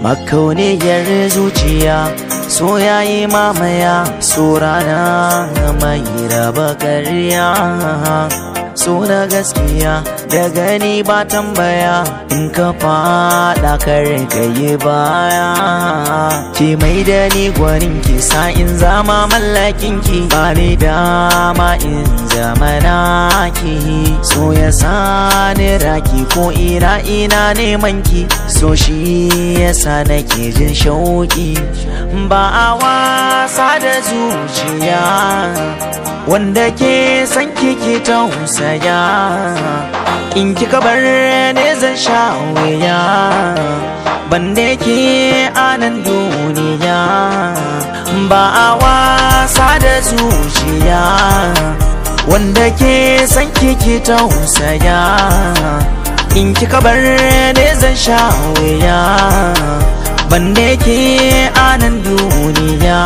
makauniyar zuciya so yayi mamaya so rana mai raba karya so na gaskiya da gani ba tambaya in ka fada kare ka yi baya ki mai da ni gwanin ki sa in zama mallakin ki ba ni dama in zama naki so ya sani raki ko ina ina neman ki so shi yasa nake jin shauki ba a wasa da zuciya wanda ke san kiki tausaya in kika bar ne zan sha wuya banda ke anan duniya ba a wasa da zuciya wanda ke san kiki tausaya in kika bar ne zan sha wuya banda ke anan duniya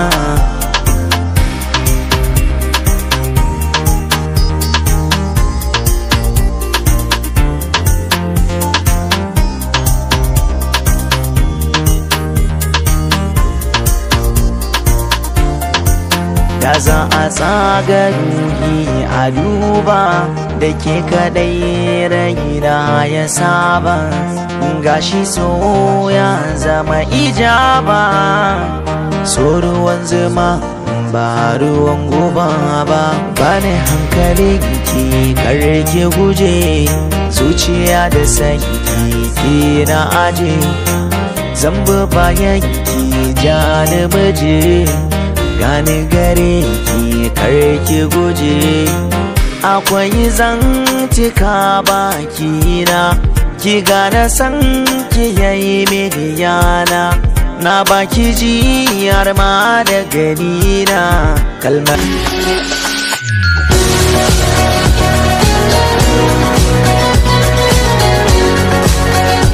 da za a tsaga ruhi a duba da ke kadai raina ya saba gashi so ya zama ijaba so ruwan zuma ba ruwan guba ba bane hankali ki karke guje zuciya da sanki ki na aje zamba bayan ki janibaje gani gare ki karki guje akwai zantika baki na ki gane san ki yayi miliyana na baki ji har ma da gani na kalmar